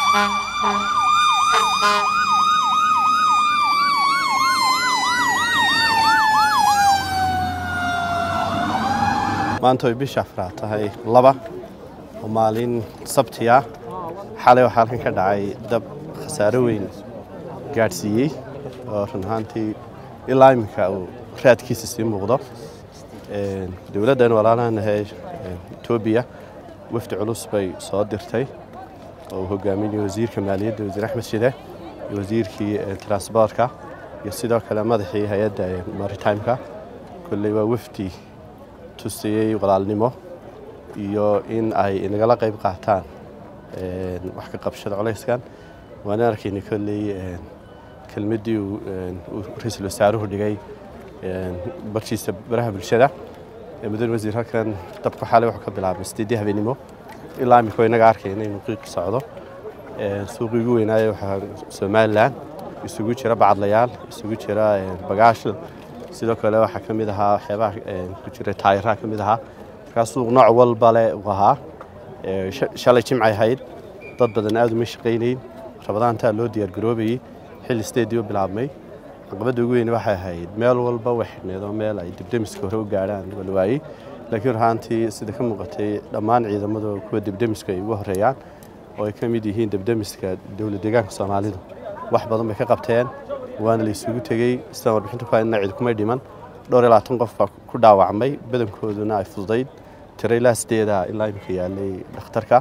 maanta way bisha afraad tahay laba oo maalin sabti ah xalay waxaa halkan ka dhacay dab khasaaro weyn gaadhsiiyey oo run ahaantii ilaa iminka uu raadkiisa sii muuqdo dowladdan walaalahanahay etoobiya wafdi culus bay soo dirtay oo uu hogaaminaya wasiirka maaliyadda wasiir axmed shide iyo wasiirkii transboortka iyo sidoo kale madaxii hay-adda maritimeka kolley waa wafdi tusiyey walaalnimo iyo in ay nagala qayb qaataan wax ka qabshada colayskan waana arkayna kolley kelmaddii uu ra-iisul wasaaruhu dhigay barkiisa baraha bulshada mudane wasiir halkan dabku xalay wuxuu ka bilaabay sideedii habeenimo ilaa imika inaga arkayna inuu qiiq socdo suuqii ugu weynaaye waxaa somalilan isugu jira bacadlayaal isugu jira bagaash sidoo kale waxaa ka mid ahaa waxyaabaha ku jira taayiraha ka mid ahaa markaa suuq nooc walba le uu ahaa shalay jimcay ahayd dad badan aad uma shaqaynayn rabadaantaa loo diyaargaroobayey xilli steedii u bilaabmay caqabadda ugu weyn waxay ahayd meel walba way xidhneed oo meel ay debdemiska hore u gaadhaan wala waayey laakiin rahaantii sida ka muuqatay dhammaan ciidamadu kuwa debdemiska ay ugu horeeyaan oo ay ka mid yihiin debdemiska dowlad deegaanka soomaalidu wax badan bay ka qabteen waana la isugu tegey sidaan warbixinta ku haynana cid kumay dhiman dhowr iyo labaatan qof baa ku dhaawacmay badankooduna ay fududayd tiro ilaa sideeda ilaa imika yaalay dhakhtarka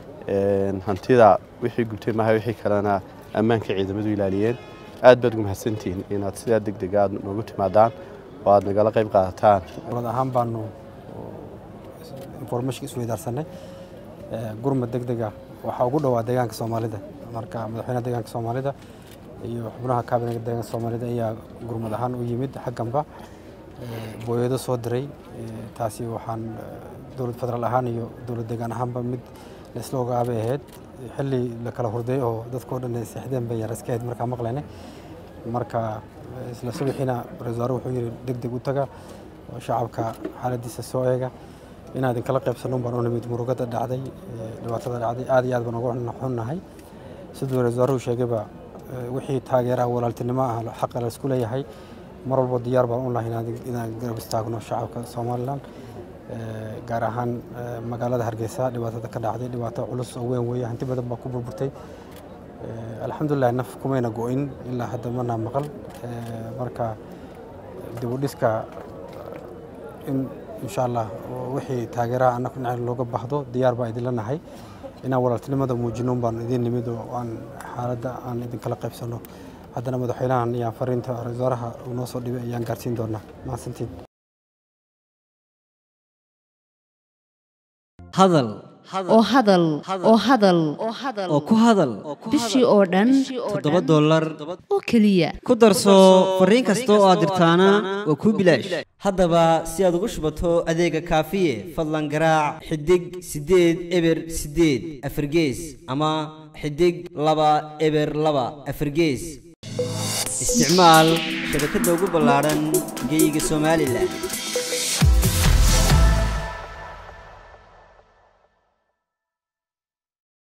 hantida wixii gubtay maaha wixii kalena ammaanka ciidamadu ilaaliyeen aad baad ugu mahadsantihiin inaad sidaa deg deg aad noogu timaadaan oo aad nagala qayb qaadataan dowlad ahaan baanu information isweydaarsanay gurmad deg dega waxaa ugu dhowaa deegaanka soomaalida marka madaxweynaha deegaanka soomaalida iyo xubnaha kaabinega deegaanka soomaalida ayaa gurmad ahaan u yimid xagganba booyado soo diray taasi waxaan dowlad federaal ahaan iyo dowlad deegaan ahaanba mid laisla ogaabay ahayd xilli la kala hurday oo dadkao dhan ay seexdeen bay yar iska ahayd markaa maqlayne marka isla subaxiina ra-isul wasaare wuxuu yidhi deg deg u taga oo shacabka xaaladiisa soo eega inaan idinkala qaybsanno baan u nimid murugada dhacday dhibaatada dhacday aad iyo aad baan uga xunnahay siduu ra-isul wasaaruhu sheegayba wixii taageeraha walaaltinimo ah xaqa la isku leeyahay mar walba diyaar baan u nahay inaan garab istaagno shacabka somalilan gaar ahaan magaalada hargeysa dhibaatada ka dhacday dhibaato culus oo weyn weeye hanti badan baa ku burburtay alxamdulilah naf kumayna go-in ilaa hadda mana maqal marka dib u dhiska in insha allah wixii taageeraha annaga dhinaca looga baahdo diyaar baa idinla nahay inaan walaaltinimada muujino baan idin nimid oo aan xaaladda aan idinkala qaybsanno haddana madaxweynahan iyo fariinta ra-isul wasaaraha uu noo soo dhibay ayaan gaarsiin doonaa mahadsantiin hadal oo hadal oo hadal oo ku hadal bishii oo dhan toddoba dollar oo keliya ku darso fariin kasta oo aad dirtaana waa kuu bilaash haddaba si aad ugu shubato adeega kaafiye fadlan garaac xidig siddeed eber siddeed afargees ama xidig laba eber laba afargees isticmaal shabakadda ugu ballaadhan geyga somalilan